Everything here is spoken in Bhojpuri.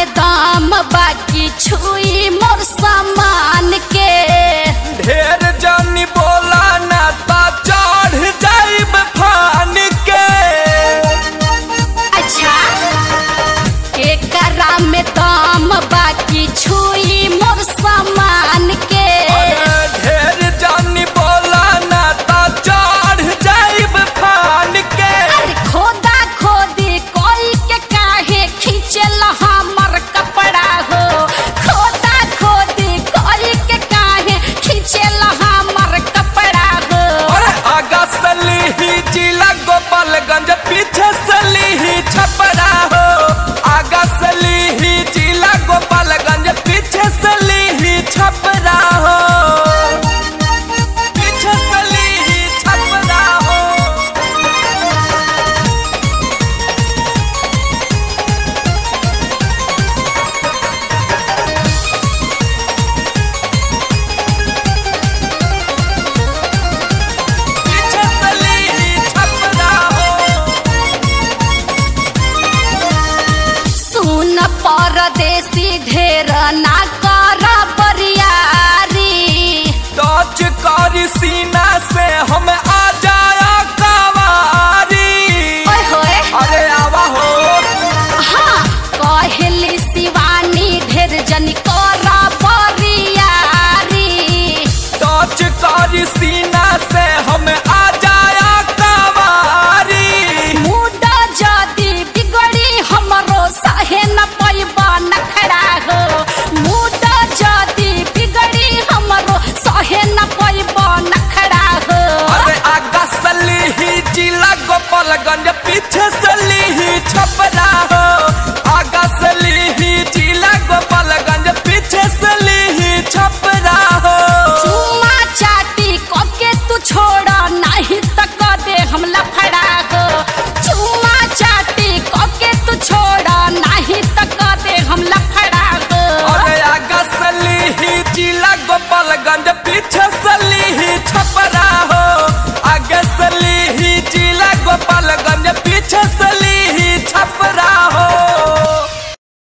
में दाम बाकी छुई मोर सामान के ढेर जानी बोला ना ता चढ़ जाइब फान के अच्छा एकरा में दाम बाकी छुई मोर सामान के अरे ढेर जानी बोला ना ता चढ़ जाइब फान के अरे खोदा खोदी कोई के काहे खींचल हमर कपड़ा हो खोदा खोदी कोई के काहे खींचल हमर कपड़ा हो अरे आगा सली ही जिला गोपालगंज पीछे सली ही छपरा हो आगा सली ही जिला गोपालगंज पीछे सली ही छपरा हो पीछे सली ही छपरा हो पीछे सली ही छपरा हो सुन परदेसी ढेर ना कर बरियारी टच करी सीना से हम आ जाया कवारी ओए होए अरे आवा हो हाँ कहली शिवानी ढेर जन कर बरियारी टच करी सीना से हम आ जाया कवारी मुदा जदी बिगड़ी हमरो सहे न पैबा नखड़ा हो मुदा जदी बिगड़ी हमरो सहे न पैबा नखड़ा हो अरे आगा सली ही जिला गोपालगंज पीछे सली ही छपरा हो